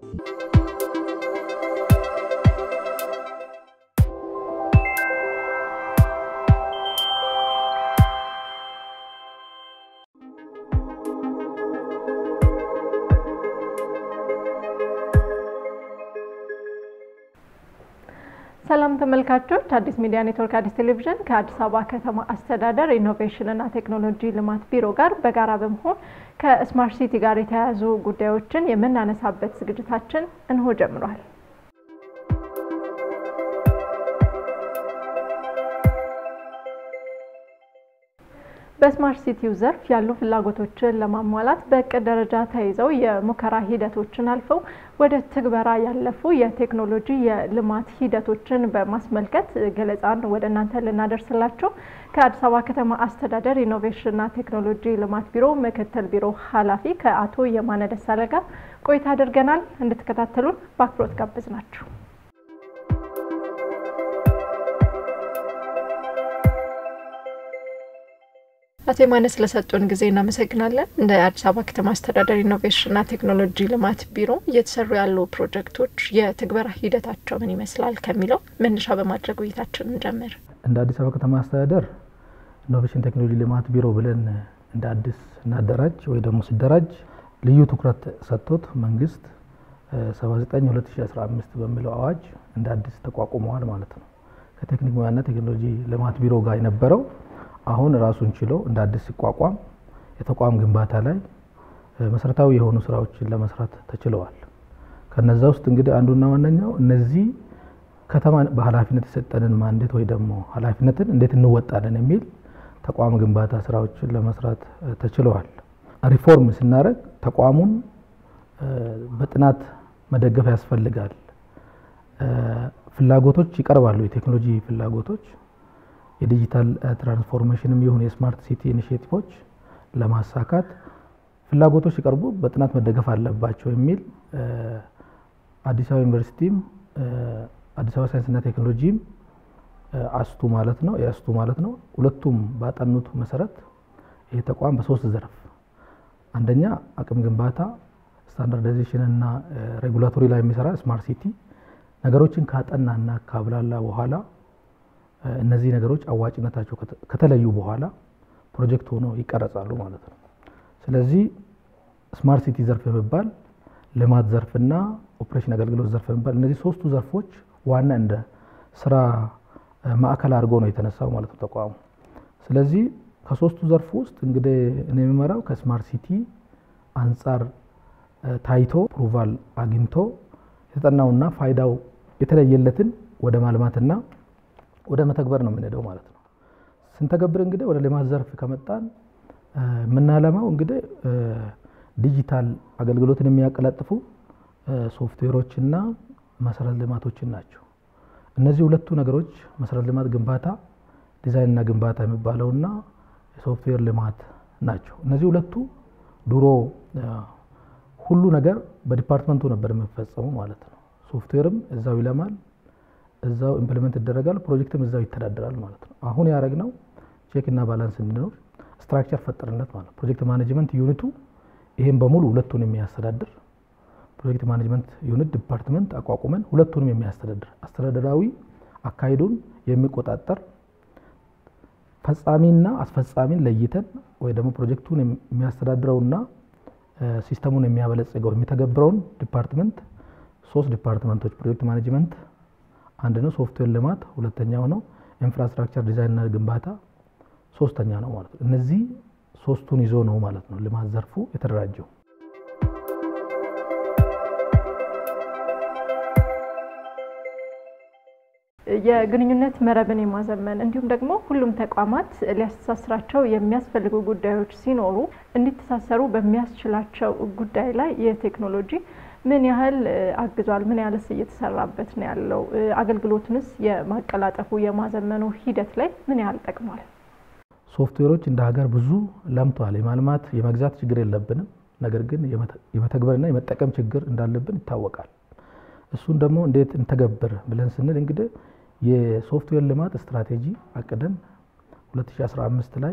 ሰላም ተመልካቾች፣ አዲስ ሚዲያ ኔትወርክ አዲስ ቴሌቪዥን ከአዲስ አበባ ከተማ አስተዳደር ኢኖቬሽንና ቴክኖሎጂ ልማት ቢሮ ጋር በጋራ በመሆን ከስማርት ሲቲ ጋር የተያያዙ ጉዳዮችን የምናነሳበት ዝግጅታችን እንሆ ጀምሯል። በስማርት ሲቲው ዘርፍ ያሉ ፍላጎቶችን ለማሟላት በእቅድ ደረጃ ተይዘው የሙከራ ሂደቶችን አልፈው ወደ ትግበራ ያለፉ የቴክኖሎጂ የልማት ሂደቶችን በማስመልከት ገለጻን ወደ እናንተ ልናደርስላቸው ከአዲስ አበባ ከተማ አስተዳደር ኢኖቬሽንና ቴክኖሎጂ ልማት ቢሮ ምክትል ቢሮ ኃላፊ ከአቶ የማነ ደሳለ ጋር ቆይታ አድርገናል። እንድትከታተሉን በአክብሮት ጋብዝ ናችሁ። አቶ የማነ ስለሰጡን ጊዜ እናመሰግናለን። እንደ አዲስ አበባ ከተማ አስተዳደር ኢኖቬሽንና ቴክኖሎጂ ልማት ቢሮ እየተሰሩ ያሉ ፕሮጀክቶች የትግበራ ሂደታቸው ምን ይመስላል ከሚለው መነሻ በማድረግ ውይይታችን እንጀምር። እንደ አዲስ አበባ ከተማ አስተዳደር ኢኖቬሽን ቴክኖሎጂ ልማት ቢሮ ብለን እንደ አዲስ እናደራጅ ወይ ደግሞ ሲደራጅ ልዩ ትኩረት ሰጥቶት መንግስት 79 2015 በሚለው አዋጅ እንደ አዲስ ተቋቁመዋል ማለት ነው። ከቴክኒክ ሙያና ቴክኖሎጂ ልማት ቢሮ ጋር የነበረው አሁን ራሱን ችሎ እንደ አዲስ ሲቋቋም የተቋም ግንባታ ላይ መሰረታዊ የሆኑ ስራዎችን ለመስራት ተችለዋል። ከነዛ ውስጥ እንግዲህ አንዱና ዋነኛው እነዚህ ከተማ በኃላፊነት የሰጠንን ማንዴት ወይ ደግሞ ኃላፊነትን እንዴት እንወጣለን የሚል ተቋም ግንባታ ስራዎችን ለመስራት ተችለዋል። ሪፎርም ስናደርግ ተቋሙን በጥናት መደገፍ ያስፈልጋል። ፍላጎቶች ይቀርባሉ። የቴክኖሎጂ ፍላጎቶች የዲጂታል ትራንስፎርሜሽንም ይሁን የስማርት ሲቲ ኢኒሽቲቮች ለማሳካት ፍላጎቶች ሲቀርቡ በጥናት መደገፍ አለባቸው የሚል አዲስ አበባ ዩኒቨርሲቲም አዲስ አበባ ሳይንስና ቴክኖሎጂም አስቱ ማለት ነው የአስቱ ማለት ነው ሁለቱም ባጠኑት መሰረት ይህ ተቋም በሶስት ዘርፍ አንደኛ አቅም ግንባታ ስታንዳርዳይዜሽን እና ሬጉላቶሪ ላይ የሚሰራ ስማርት ሲቲ ነገሮችን ካጠናና ካብላላ በኋላ እነዚህ ነገሮች አዋጭነታቸው ከተለዩ በኋላ ፕሮጀክት ሆኖ ይቀረጻሉ ማለት ነው። ስለዚህ ስማርት ሲቲ ዘርፍ የሚባል ልማት ዘርፍና ኦፕሬሽን አገልግሎት ዘርፍ የሚባል እነዚህ ሶስቱ ዘርፎች ዋና እንደ ስራ ማዕከል አድርጎ ነው የተነሳው ማለት ነው ተቋሙ። ስለዚህ ከሶስቱ ዘርፍ ውስጥ እንግዲህ እኔ የሚመራው ከስማርት ሲቲ አንጻር ታይቶ ፕሩቫል አግኝቶ የተጠናውና ፋይዳው የተለየለትን ወደ ማልማትና ወደ መተግበር ነው የምንሄደው ማለት ነው። ስንተገብር እንግዲህ ወደ ልማት ዘርፍ ከመጣን የምናለማው እንግዲህ ዲጂታል አገልግሎትን የሚያቀላጥፉ ሶፍትዌሮችና መሰረተ ልማቶችን ናቸው። እነዚህ ሁለቱ ነገሮች መሰረተ ልማት ግንባታ፣ ዲዛይንና ግንባታ የሚባለውና የሶፍትዌር ልማት ናቸው። እነዚህ ሁለቱ ድሮ ሁሉ ነገር በዲፓርትመንቱ ነበር የሚፈጸሙ ማለት ነው። ሶፍትዌርም እዛው ይለማል እዛው ኢምፕሊመንት ይደረጋል። ፕሮጀክትም እዛው ይተዳደራል ማለት ነው። አሁን ያደረግነው ቼክ እና ባላንስ እንዲኖር ስትራክቸር ፈጠርነት ማለት ፕሮጀክት ማኔጅመንት ዩኒቱ ይሄን በሙሉ ሁለቱን የሚያስተዳድር ፕሮጀክት ማኔጅመንት ዩኒት ዲፓርትመንት አቋቁመን ሁለቱንም የሚያስተዳድር አስተዳደራዊ አካሄዱን የሚቆጣጠር ፈጻሚና አስፈጻሚን ለይተን ወይ ደግሞ ፕሮጀክቱን የሚያስተዳድረውና ሲስተሙን የሚያበለጽገው የሚተገብረውን ዲፓርትመንት ሶስት ዲፓርትመንቶች ፕሮጀክት ማኔጅመንት አንድ ነው። ሶፍትዌር ልማት ሁለተኛው ነው። ኢንፍራስትራክቸር ዲዛይንና ግንባታ ሶስተኛ ነው ማለት ነው። እነዚህ ሶስቱን ይዞ ነው ማለት ነው ልማት ዘርፉ የተደራጀው። የግንኙነት መረብን የማዘመን እንዲሁም ደግሞ ሁሉም ተቋማት ሊያስተሳስራቸው የሚያስፈልጉ ጉዳዮች ሲኖሩ እንዲተሳሰሩ በሚያስችላቸው ጉዳይ ላይ የቴክኖሎጂ ምን ያህል አግዟል? ምን ያህልስ እየተሰራበት ነው ያለው? አገልግሎቱንስ የማቀላጠፉ የማዘመኑ ሂደት ላይ ምን ያህል ጠቅሟል? ሶፍትዌሮች እንደ ሀገር ብዙ ለምቷል። የማልማት የመግዛት ችግር የለብንም። ነገር ግን የመተግበርና የመጠቀም ችግር እንዳለብን ይታወቃል። እሱን ደግሞ እንዴት እንተገብር ብለን ስንል እንግዲህ የሶፍትዌር ልማት ስትራቴጂ አቅደን 2015 ላይ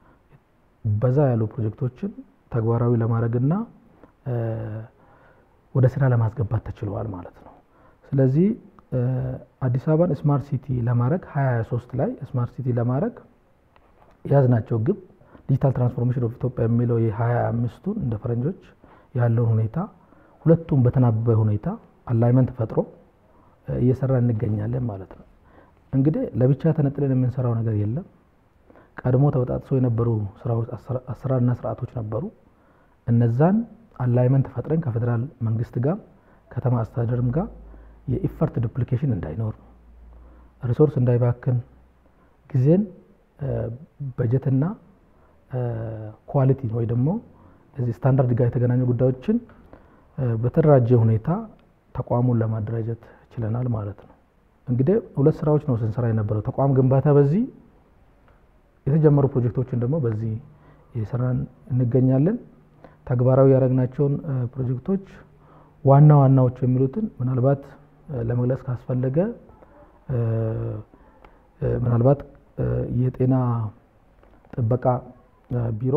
በዛ ያሉ ፕሮጀክቶችን ተግባራዊ ለማድረግና ወደ ስራ ለማስገባት ተችለዋል ማለት ነው። ስለዚህ አዲስ አበባን ስማርት ሲቲ ለማድረግ 2023 ላይ ስማርት ሲቲ ለማድረግ የያዝናቸው ግብ ዲጂታል ትራንስፎርሜሽን ኦፍ ኢትዮጵያ የሚለው የ25ቱን እንደ ፈረንጆች ያለውን ሁኔታ ሁለቱም በተናበበ ሁኔታ አላይመንት ፈጥሮ እየሰራ እንገኛለን ማለት ነው። እንግዲህ ለብቻ ተነጥለን የምንሰራው ነገር የለም። ቀድሞ ተበጣጥሶ የነበሩ ስራዎች አሰራርና ስርዓቶች ነበሩ። እነዛን አላይመንት ፈጥረን ከፌዴራል መንግስት ጋር ከተማ አስተዳደርም ጋር የኢፈርት ዱፕሊኬሽን እንዳይኖር፣ ሪሶርስ እንዳይባክን፣ ጊዜን በጀትና ኳሊቲ ወይ ደግሞ እዚህ ስታንዳርድ ጋር የተገናኙ ጉዳዮችን በተደራጀ ሁኔታ ተቋሙን ለማደራጀት ችለናል ማለት ነው። እንግዲህ ሁለት ስራዎች ነው ስንሰራ የነበረው ተቋም ግንባታ በዚህ የተጀመሩ ፕሮጀክቶችን ደግሞ በዚህ እየሰራን እንገኛለን። ተግባራዊ ያደረግናቸውን ፕሮጀክቶች ዋና ዋናዎቹ የሚሉትን ምናልባት ለመግለጽ ካስፈለገ ምናልባት የጤና ጥበቃ ቢሮ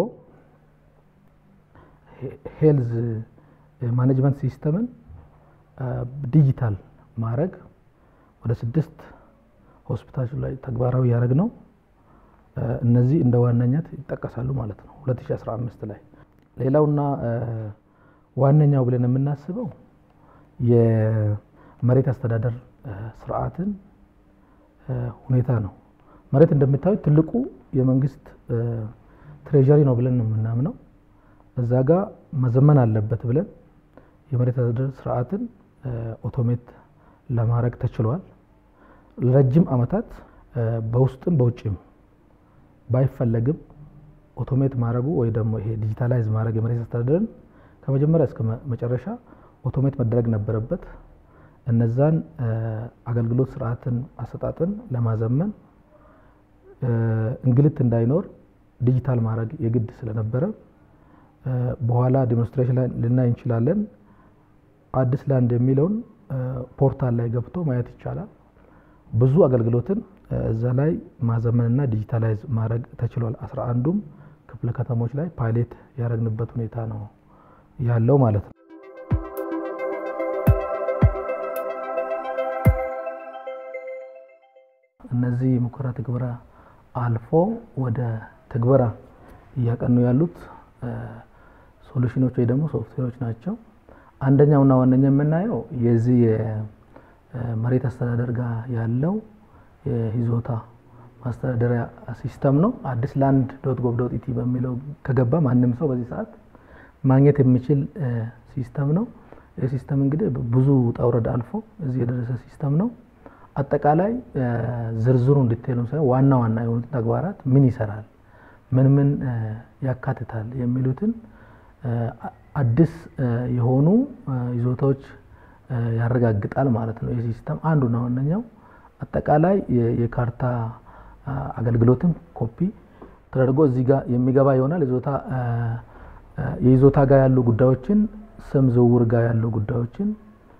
ሄልዝ ማኔጅመንት ሲስተምን ዲጂታል ማድረግ ወደ ስድስት ሆስፒታሎች ላይ ተግባራዊ ያደረግ ነው። እነዚህ እንደ ዋነኛት ይጠቀሳሉ ማለት ነው 2015 ላይ። ሌላውና ዋነኛው ብለን የምናስበው የመሬት አስተዳደር ስርዓትን ሁኔታ ነው። መሬት እንደምታዩት ትልቁ የመንግስት ትሬዠሪ ነው ብለን ነው የምናምነው። እዛ ጋር መዘመን አለበት ብለን የመሬት አስተዳደር ስርዓትን ኦቶሜት ለማድረግ ተችሏል። ለረጅም ዓመታት በውስጥም በውጭም ባይፈለግም ኦቶሜት ማድረጉ ወይ ደግሞ ይሄ ዲጂታላይዝ ማድረግ የመሬት አስተዳደርን ከመጀመሪያ እስከ መጨረሻ ኦቶሜት መደረግ ነበረበት። እነዛን አገልግሎት ስርዓትን አሰጣጥን ለማዘመን እንግልት እንዳይኖር ዲጂታል ማድረግ የግድ ስለነበረ በኋላ ዴሞንስትሬሽን ላይ ልናይ እንችላለን። አዲስ ላንድ የሚለውን ፖርታል ላይ ገብቶ ማየት ይቻላል። ብዙ አገልግሎትን እዛ ላይ ማዘመንና ዲጂታላይዝ ማድረግ ተችሏል። አስራ አንዱም ክፍለ ከተሞች ላይ ፓይሌት ያደረግንበት ሁኔታ ነው ያለው ማለት ነው። እነዚህ ሙከራ ትግበራ አልፎ ወደ ትግበራ እያቀኑ ያሉት ሶሉሽኖች ወይ ደግሞ ሶፍትዌሮች ናቸው። አንደኛውና ዋነኛ የምናየው የዚህ የመሬት አስተዳደር ጋር ያለው የይዞታ ማስተዳደሪያ ሲስተም ነው። አዲስ ላንድ ዶት ጎቭ ዶት ኢቲ በሚለው ከገባ ማንም ሰው በዚህ ሰዓት ማግኘት የሚችል ሲስተም ነው። ይህ ሲስተም እንግዲህ ብዙ ውጣ ውረድ አልፎ እዚህ የደረሰ ሲስተም ነው። አጠቃላይ ዝርዝሩ እንዲቴሉ ሳይሆን ዋና ዋና የሆኑትን ተግባራት ምን ይሰራል፣ ምን ምን ያካትታል የሚሉትን አዲስ የሆኑ ይዞታዎች ያረጋግጣል ማለት ነው። ይህ ሲስተም አንዱና ዋነኛው አጠቃላይ የካርታ አገልግሎትን ኮፒ ተደርጎ እዚህ ጋር የሚገባ ይሆናል። ይዞታ የይዞታ ጋር ያሉ ጉዳዮችን፣ ስም ዝውውር ጋር ያሉ ጉዳዮችን፣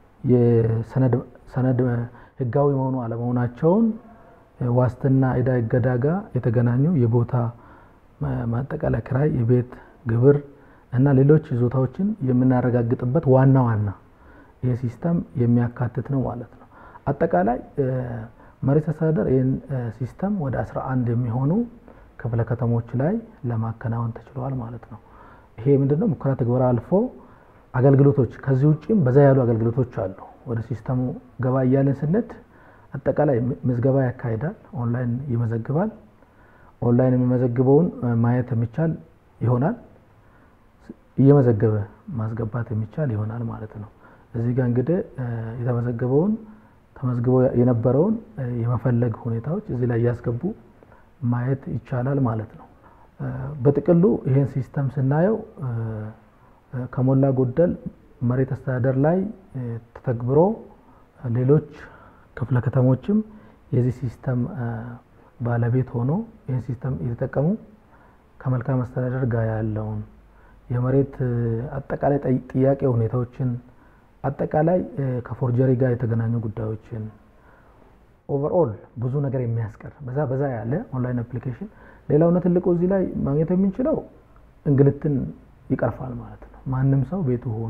የሰነድ ህጋዊ መሆኑ አለመሆናቸውን፣ ዋስትና፣ ዕዳ፣ እገዳ ጋር የተገናኙ የቦታ ማጠቃለያ ኪራይ፣ የቤት ግብር እና ሌሎች ይዞታዎችን የምናረጋግጥበት ዋና ዋና ይህ ሲስተም የሚያካትት ነው ማለት ነው። አጠቃላይ መሬት አስተዳደር ይህን ሲስተም ወደ 11 የሚሆኑ ክፍለ ከተሞች ላይ ለማከናወን ተችሏል ማለት ነው። ይሄ ምንድነው ሙከራ ትግበራ አልፎ አገልግሎቶች ከዚህ ውጭም በዛ ያሉ አገልግሎቶች አሉ። ወደ ሲስተሙ ገባ እያለን ስንድ አጠቃላይ ምዝገባ ያካሂዳል። ኦንላይን ይመዘግባል። ኦንላይን የሚመዘግበውን ማየት የሚቻል ይሆናል። እየመዘገበ ማስገባት የሚቻል ይሆናል ማለት ነው። እዚህ ጋር እንግዲህ የተመዘገበውን ተመዝግቦ የነበረውን የመፈለግ ሁኔታዎች እዚህ ላይ እያስገቡ ማየት ይቻላል ማለት ነው። በጥቅሉ ይህን ሲስተም ስናየው ከሞላ ጎደል መሬት አስተዳደር ላይ ተተግብሮ ሌሎች ክፍለ ከተሞችም የዚህ ሲስተም ባለቤት ሆኖ ይህን ሲስተም እየተጠቀሙ ከመልካም አስተዳደር ጋር ያለውን የመሬት አጠቃላይ ጥያቄ ሁኔታዎችን አጠቃላይ ከፎርጀሪ ጋር የተገናኙ ጉዳዮችን ኦቨርኦል ብዙ ነገር የሚያስቀር በዛ በዛ ያለ ኦንላይን አፕሊኬሽን። ሌላውና ትልቁ እዚህ ላይ ማግኘት የምንችለው እንግልትን ይቀርፋል ማለት ነው። ማንም ሰው ቤቱ ሆኖ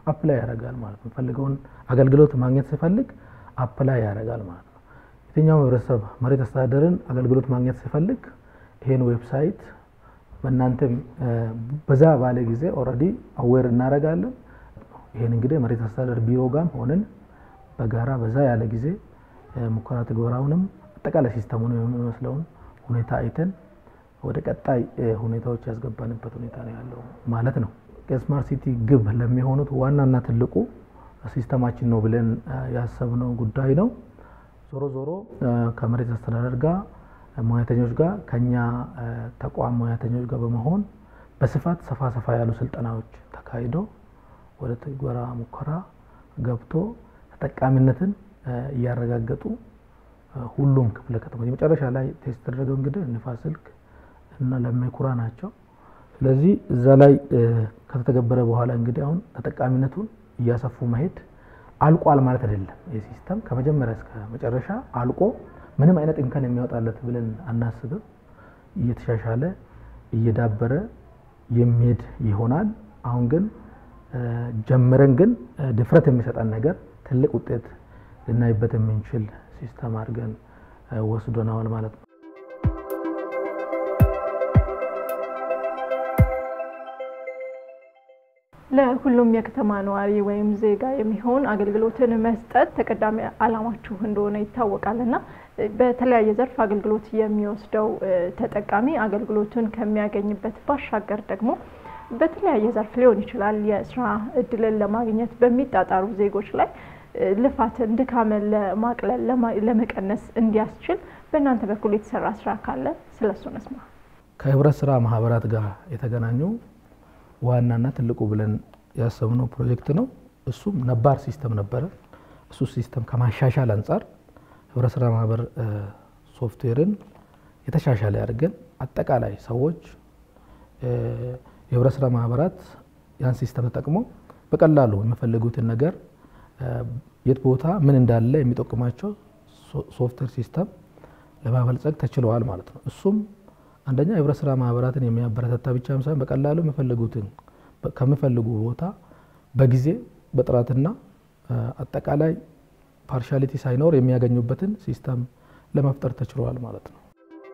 አፕላይ ያደርጋል ማለት ነው። ፈልገውን አገልግሎት ማግኘት ሲፈልግ አፕላይ ያደርጋል ማለት ነው። የትኛውም ህብረተሰብ መሬት አስተዳደርን አገልግሎት ማግኘት ሲፈልግ ይሄን ዌብሳይት በእናንተም በዛ ባለ ጊዜ ኦልሬዲ አዌር እናደርጋለን። ይሄን እንግዲህ መሬት አስተዳደር ቢሮ ጋም ሆነን በጋራ በዛ ያለ ጊዜ ሙከራ ትግበራውንም አጠቃላይ ሲስተሙን የሚመስለውን ሁኔታ አይተን ወደ ቀጣይ ሁኔታዎች ያስገባንበት ሁኔታ ነው ያለው ማለት ነው። የስማርት ሲቲ ግብ ለሚሆኑት ዋናና ትልቁ ሲስተማችን ነው ብለን ያሰብነው ጉዳይ ነው። ዞሮ ዞሮ ከመሬት አስተዳደር ጋር ሙያተኞች ጋር ከኛ ተቋም ሙያተኞች ጋር በመሆን በስፋት ሰፋ ሰፋ ያሉ ስልጠናዎች ተካሂዶ ወደ ትግበራ ሙከራ ገብቶ ተጠቃሚነትን እያረጋገጡ ሁሉም ክፍለ ከተሞች መጨረሻ ላይ ቴስት የተደረገው እንግዲህ ንፋስ ስልክ እና ለሜኩራ ናቸው። ስለዚህ እዛ ላይ ከተተገበረ በኋላ እንግዲህ አሁን ተጠቃሚነቱን እያሰፉ መሄድ አልቋል ማለት አይደለም። ይህ ሲስተም ከመጀመሪያ እስከ መጨረሻ አልቆ ምንም አይነት እንከን የሚያወጣለት ብለን አናስብም። እየተሻሻለ እየዳበረ የሚሄድ ይሆናል። አሁን ግን ጀምረን ግን ድፍረት የሚሰጠን ነገር ትልቅ ውጤት ልናይበት የምንችል ሲስተም አድርገን ወስዶናል ማለት ነው። ለሁሉም የከተማ ነዋሪ ወይም ዜጋ የሚሆን አገልግሎትን መስጠት ተቀዳሚ ዓላማችሁ እንደሆነ ይታወቃል እና በተለያየ ዘርፍ አገልግሎት የሚወስደው ተጠቃሚ አገልግሎቱን ከሚያገኝበት ባሻገር ደግሞ በተለያየ ዘርፍ ሊሆን ይችላል የስራ እድልን ለማግኘት በሚጣጣሩ ዜጎች ላይ ልፋትን፣ ድካምን ለማቅለል ለመቀነስ እንዲያስችል በእናንተ በኩል የተሰራ ስራ ካለ ስለሱ ነስማ። ከህብረት ስራ ማህበራት ጋር የተገናኙ ዋናና ትልቁ ብለን ያሰብነው ፕሮጀክት ነው። እሱም ነባር ሲስተም ነበረ። እሱ ሲስተም ከማሻሻል አንጻር ህብረት ስራ ማህበር ሶፍትዌርን የተሻሻለ አድርገን አጠቃላይ ሰዎች የህብረት ስራ ማህበራት ያን ሲስተም ተጠቅሞ በቀላሉ የሚፈልጉትን ነገር የት ቦታ ምን እንዳለ የሚጠቁማቸው ሶፍትዌር ሲስተም ለማበልጸግ ተችለዋል ማለት ነው። እሱም አንደኛ የህብረት ስራ ማህበራትን የሚያበረታታ ብቻም ሳይሆን በቀላሉ የሚፈልጉትን ከሚፈልጉ ቦታ በጊዜ በጥራትና አጠቃላይ ፓርሻሊቲ ሳይኖር የሚያገኙበትን ሲስተም ለመፍጠር ተችሏል ማለት ነው።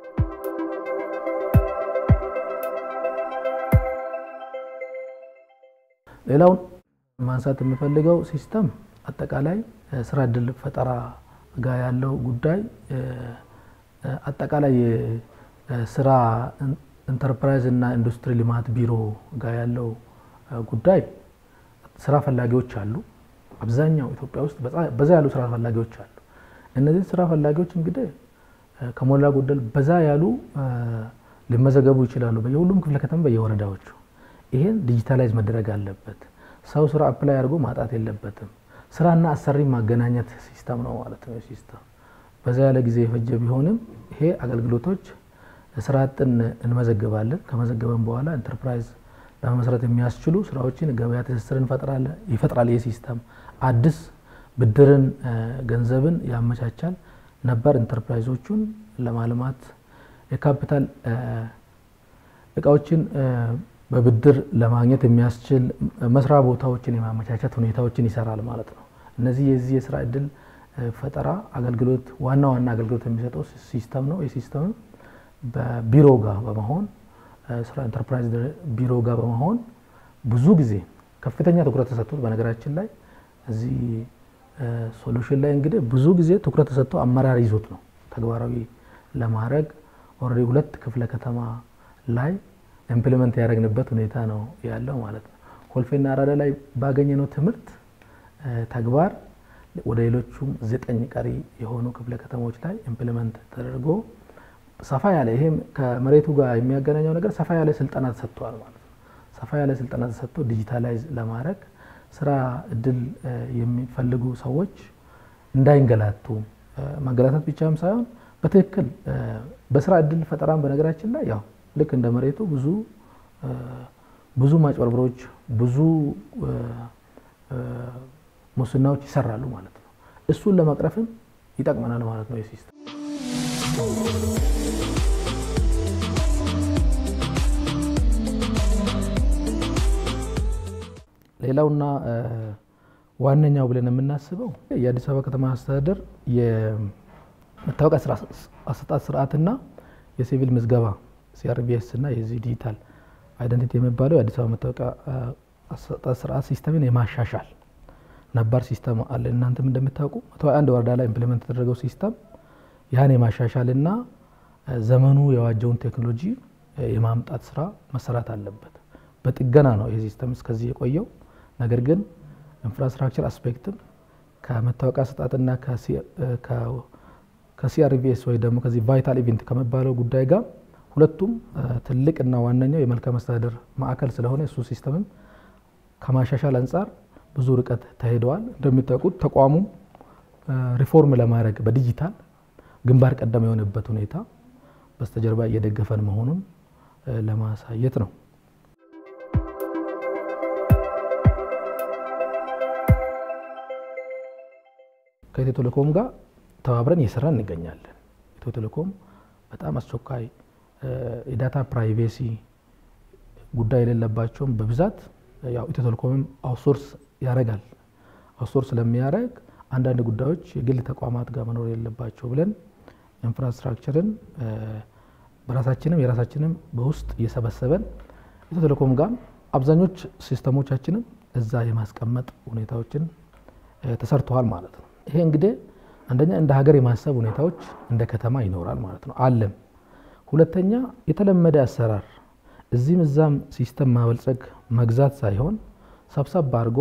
ሌላውን ማንሳት የምፈልገው ሲስተም አጠቃላይ ስራ እድል ፈጠራ ጋር ያለው ጉዳይ አጠቃላይ ስራ ኢንተርፕራይዝ እና ኢንዱስትሪ ልማት ቢሮ ጋር ያለው ጉዳይ ስራ ፈላጊዎች አሉ። አብዛኛው ኢትዮጵያ ውስጥ በዛ ያሉ ስራ ፈላጊዎች አሉ። እነዚህ ስራ ፈላጊዎች እንግዲህ ከሞላ ጎደል በዛ ያሉ ሊመዘገቡ ይችላሉ፣ በየሁሉም ክፍለ ከተማ በየወረዳዎቹ። ይሄን ዲጂታላይዝ መደረግ አለበት። ሰው ስራ አፕላይ አድርጎ ማጣት የለበትም። ስራና አሰሪ ማገናኘት ሲስተም ነው ማለት ነው። ሲስተም በዛ ያለ ጊዜ የፈጀ ቢሆንም ይሄ አገልግሎቶች ስራ አጥን እንመዘግባለን። ከመዘገበን በኋላ ኢንተርፕራይዝ ለመመስረት የሚያስችሉ ስራዎችን ገበያ ትስስር ይፈጥራል። ይህ ሲስተም አዲስ ብድርን፣ ገንዘብን ያመቻቻል። ነባር ኢንተርፕራይዞቹን ለማልማት የካፒታል እቃዎችን በብድር ለማግኘት የሚያስችል መስሪያ ቦታዎችን የማመቻቸት ሁኔታዎችን ይሰራል ማለት ነው። እነዚህ የዚህ የስራ እድል ፈጠራ አገልግሎት ዋና ዋና አገልግሎት የሚሰጠው ሲስተም ነው። ይህ ሲስተም በቢሮ ጋር በመሆን ስራ ኢንተርፕራይዝ ቢሮ ጋር በመሆን ብዙ ጊዜ ከፍተኛ ትኩረት ተሰጥቶት በነገራችን ላይ እዚህ ሶሉሽን ላይ እንግዲህ ብዙ ጊዜ ትኩረት ተሰጥቶ አመራር ይዞት ነው ተግባራዊ ለማድረግ ኦልሬዲ ሁለት ክፍለ ከተማ ላይ ኢምፕሊመንት ያደረግንበት ሁኔታ ነው ያለው ማለት ነው። ኮልፌና አራዳ ላይ ባገኘነው ትምህርት ተግባር ወደ ሌሎቹም ዘጠኝ ቀሪ የሆኑ ክፍለ ከተሞች ላይ ኢምፕሊመንት ተደርጎ ሰፋ ያለ ይሄም ከመሬቱ ጋር የሚያገናኘው ነገር ሰፋ ያለ ስልጠና ተሰጥቷል ማለት ነው። ሰፋ ያለ ስልጠና ተሰጥቶ ዲጂታላይዝ ለማድረግ ስራ እድል የሚፈልጉ ሰዎች እንዳይንገላቱ ማንገላታት ብቻም ሳይሆን በትክክል በስራ እድል ፈጠራን በነገራችን ላይ ያው ልክ እንደ መሬቱ ብዙ ብዙ ማጭበርበሮች ብዙ ሙስናዎች ይሰራሉ ማለት ነው። እሱን ለመቅረፍም ይጠቅመናል ማለት ነው የሲስተም ሌላውና ዋነኛው ብለን የምናስበው የአዲስ አበባ ከተማ አስተዳደር የመታወቂያ አሰጣጥ ስርዓትና የሲቪል ምዝገባ ሲአርቢኤስ እና የዚህ ዲጂታል አይደንቲቲ የሚባለው የአዲስ አበባ መታወቂያ አሰጣጥ ስርዓት ሲስተምን የማሻሻል ነባር ሲስተም አለ። እናንተም እንደምታውቁ መቶ አንድ ወረዳ ላይ ኢምፕሊመንት የተደረገው ሲስተም ያን የማሻሻልና ዘመኑ የዋጀውን ቴክኖሎጂ የማምጣት ስራ መሰራት አለበት። በጥገና ነው ይህ ሲስተም እስከዚህ የቆየው። ነገር ግን ኢንፍራስትራክቸር አስፔክትም ከመታወቂያ አሰጣጥና ከሲአርቪኤስ ወይ ደግሞ ከዚህ ቫይታል ኢቨንት ከሚባለው ጉዳይ ጋር ሁለቱም ትልቅና ዋነኛው የመልካም አስተዳደር ማዕከል ስለሆነ እሱ ሲስተምም ከማሻሻል አንጻር ብዙ ርቀት ተሄደዋል። እንደሚታወቁት ተቋሙ ሪፎርም ለማድረግ በዲጂታል ግንባር ቀደም የሆነበት ሁኔታ በስተጀርባ እየደገፈን መሆኑን ለማሳየት ነው። ከኢትዮ ቴሌኮም ጋር ተባብረን እየሰራ እንገኛለን። ኢትዮ ቴሌኮም በጣም አስቸኳይ የዳታ ፕራይቬሲ ጉዳይ የሌለባቸውም በብዛት ያው ኢትዮ ቴሌኮምም አውትሶርስ ያደርጋል። አውትሶርስ ስለሚያደርግ አንዳንድ ጉዳዮች የግል ተቋማት ጋር መኖር የለባቸው ብለን ኢንፍራስትራክቸርን በራሳችንም የራሳችንም በውስጥ እየሰበሰበን ኢትዮ ቴሌኮም ጋር አብዛኞች ሲስተሞቻችንም እዛ የማስቀመጥ ሁኔታዎችን ተሰርተዋል ማለት ነው። ይሄ እንግዲህ አንደኛ እንደ ሀገር የማሰብ ሁኔታዎች እንደ ከተማ ይኖራል ማለት ነው አለም። ሁለተኛ የተለመደ አሰራር እዚህም እዛም ሲስተም ማበልጸግ መግዛት ሳይሆን ሰብሰብ አድርጎ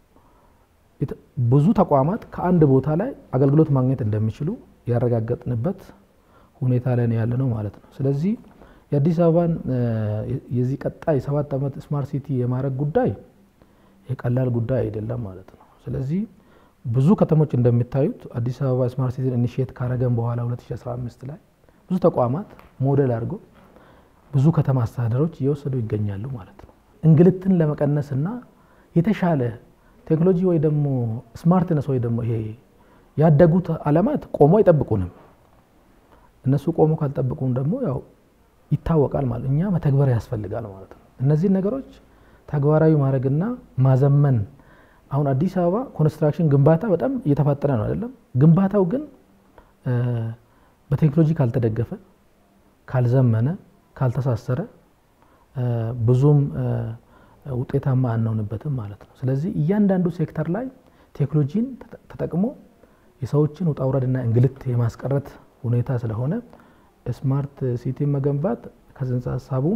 ብዙ ተቋማት ከአንድ ቦታ ላይ አገልግሎት ማግኘት እንደሚችሉ ያረጋገጥንበት ሁኔታ ላይ ነው ያለ ነው ማለት ነው። ስለዚህ የአዲስ አበባን የዚህ ቀጣይ ሰባት ዓመት ስማርት ሲቲ የማድረግ ጉዳይ የቀላል ጉዳይ አይደለም ማለት ነው። ስለዚህ ብዙ ከተሞች እንደሚታዩት አዲስ አበባ ስማርት ሲቲን ኢኒሽት ካረገን በኋላ 2015 ላይ ብዙ ተቋማት ሞዴል አድርጎ ብዙ ከተማ አስተዳደሮች እየወሰዱ ይገኛሉ ማለት ነው። እንግልትን ለመቀነስና የተሻለ ቴክኖሎጂ ወይ ደግሞ ስማርትነስ ወይ ደግሞ ይሄ ያደጉት ዓለማት ቆሞ አይጠብቁንም። እነሱ ቆሞ ካልጠብቁን ደግሞ ያው ይታወቃል ማለት እኛ መተግበር ያስፈልጋል ማለት ነው። እነዚህን ነገሮች ተግባራዊ ማድረግና ማዘመን አሁን አዲስ አበባ ኮንስትራክሽን ግንባታ በጣም እየተፋጠነ ነው አይደለም። ግንባታው ግን በቴክኖሎጂ ካልተደገፈ፣ ካልዘመነ፣ ካልተሳሰረ ብዙም ውጤታማ አንሆንበትም ማለት ነው። ስለዚህ እያንዳንዱ ሴክተር ላይ ቴክኖሎጂን ተጠቅሞ የሰዎችን ውጣ ውረድና እንግልት የማስቀረት ሁኔታ ስለሆነ ስማርት ሲቲ መገንባት ከጽንሰ ሀሳቡም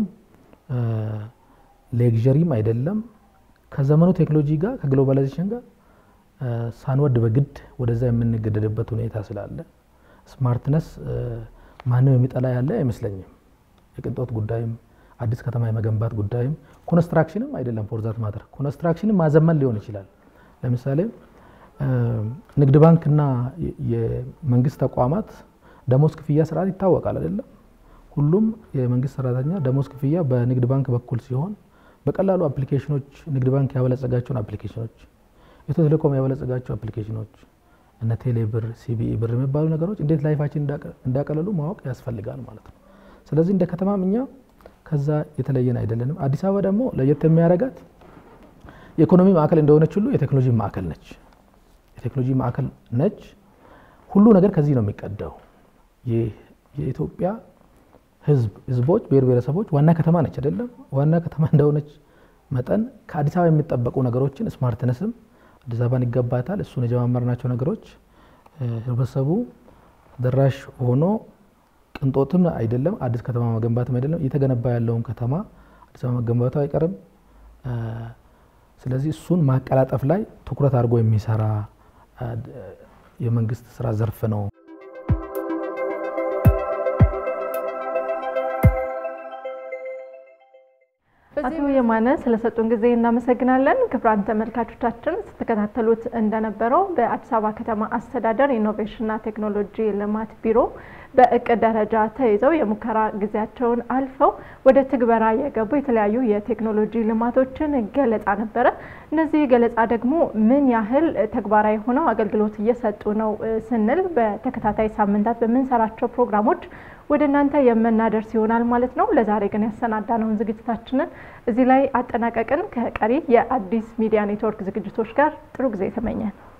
ሌግዠሪም አይደለም ከዘመኑ ቴክኖሎጂ ጋር ከግሎባላይዜሽን ጋር ሳንወድ በግድ ወደዛ የምንገደድበት ሁኔታ ስላለ ስማርትነስ ማንም የሚጠላ ያለ አይመስለኝም። የቅንጦት ጉዳይም አዲስ ከተማ የመገንባት ጉዳይም ኮንስትራክሽንም አይደለም። ፎርዛት ማተር ኮንስትራክሽንም ማዘመን ሊሆን ይችላል። ለምሳሌ ንግድ ባንክና የመንግስት ተቋማት ደሞዝ ክፍያ ስርዓት ይታወቃል አይደለም። ሁሉም የመንግስት ሰራተኛ ደሞዝ ክፍያ በንግድ ባንክ በኩል ሲሆን በቀላሉ አፕሊኬሽኖች ንግድ ባንክ ያበለጸጋቸውን አፕሊኬሽኖች፣ ኢትዮ ቴሌኮም ያበለጸጋቸው አፕሊኬሽኖች እነ ቴሌ ብር፣ ሲቢኢ ብር የሚባሉ ነገሮች እንዴት ላይፋችን እንዳቀለሉ ማወቅ ያስፈልጋል ማለት ነው። ስለዚህ እንደ ከተማም እኛ ከዛ የተለየን አይደለንም። አዲስ አበባ ደግሞ ለየት የሚያደርጋት የኢኮኖሚ ማዕከል እንደሆነች ሁሉ የቴክኖሎጂ ማዕከል ነች። የቴክኖሎጂ ማዕከል ነች። ሁሉ ነገር ከዚህ ነው የሚቀዳው። የኢትዮጵያ ህዝብ ህዝቦች ብሔር ብሔረሰቦች ዋና ከተማ ነች አይደለም። ዋና ከተማ እንደሆነች መጠን ከአዲስ አበባ የሚጠበቁ ነገሮችን ስማርትነስም አዲስ አበባን ይገባታል። እሱን የጀማመርናቸው ነገሮች ህብረተሰቡ ደራሽ ሆኖ ቅንጦትም አይደለም፣ አዲስ ከተማ መገንባትም አይደለም። እየተገነባ ያለውን ከተማ አዲስ አበባ መገንባቱ አይቀርም። ስለዚህ እሱን ማቀላጠፍ ላይ ትኩረት አድርጎ የሚሰራ የመንግስት ስራ ዘርፍ ነው። አቶ የማነ ስለሰጡን ጊዜ እናመሰግናለን። ክቡራን ተመልካቾቻችን ስትከታተሉት እንደነበረው በአዲስ አበባ ከተማ አስተዳደር ኢኖቬሽንና ቴክኖሎጂ ልማት ቢሮ በእቅድ ደረጃ ተይዘው የሙከራ ጊዜያቸውን አልፈው ወደ ትግበራ የገቡ የተለያዩ የቴክኖሎጂ ልማቶችን ገለጻ ነበረ። እነዚህ ገለጻ ደግሞ ምን ያህል ተግባራዊ ሆነው አገልግሎት እየሰጡ ነው ስንል በተከታታይ ሳምንታት በምንሰራቸው ፕሮግራሞች ወደ እናንተ የምናደርስ ይሆናል ማለት ነው። ለዛሬ ግን ያሰናዳነውን ዝግጅታችንን እዚህ ላይ አጠናቀቅን። ከቀሪ የአዲስ ሚዲያ ኔትወርክ ዝግጅቶች ጋር ጥሩ ጊዜ ተመኘን።